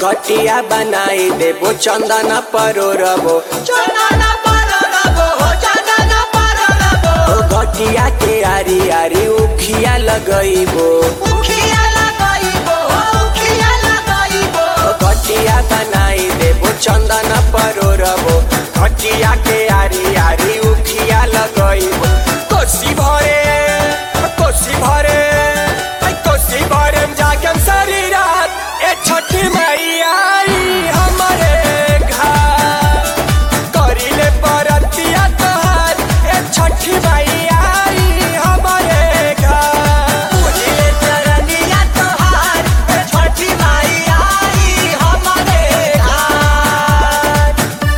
घटिया बनाई देबो चंदन परोरबो चंदन पररबो हो चंदन पररबो ओ घटिया के आरी आरी उखिया लगइबो उखिया लगाइबो हो उखिया लगाइबो ओ घटिया बनाई देबो चंदन परोरबो घटिया के आरी आरी उखिया लगइबो कोसी भरे कोसी भरे ऐ कोसी भरे में जाके सारी रात ए छठी मैया आई हमरे घर करिले परतिया तोहार ए छठी मैया आई हमरे घर पूजिले चरनिया तोहार ए छठी माई आई हमरे घर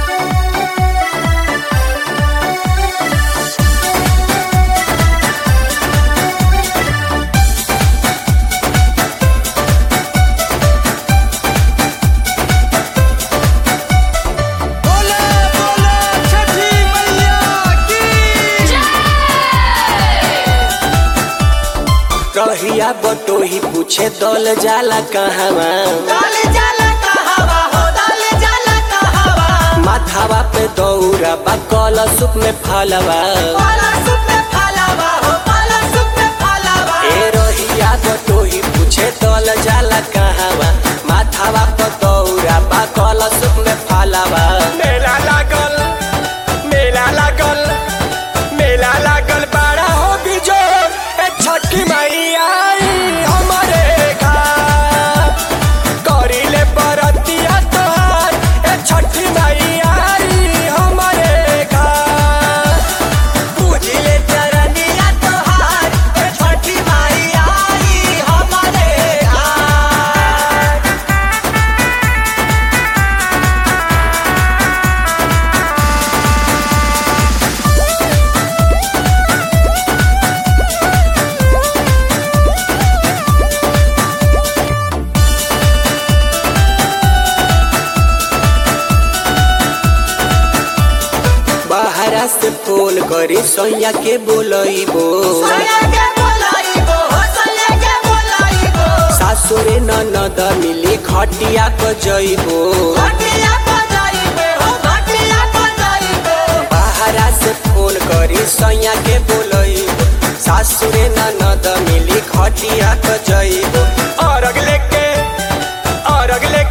बोले बोले छठी मैया की रहिया बटोही पूछे दल जाला कहवा डाल जाला कहवा हो डाल जाला कहवा माथावा पे दौरा बा कल सुप में फलवा पाला सुप में फलावा हो पाला सुप में फलावा ए रहिया बटोही पूछे दल जाला कहवा माथावा पे दौरा बा कल सुप में फलवा मेला लागल मेला लागल मेला लागल बड़ा हो बिजोर ए छठी मैया आई हमरे घर करिले बरतिया तोहार ए छठी मैया आई हमरे घर पूजिले चरनिया तोहार ए छठी माई आई हमरे घर बाहरा से फोन करी सोया के बोलइबो सोया के बोलाइबो हो सोया के बोलाइबो सासुरे ननद मिली खटिया को जइबो घटिया बजाइबे हो घटिया बजाइबे बाहरा से फोन करी सोया के बोलइबो सासुरे ननद मिली खटिया को जइबो अरग लेके अरग लेके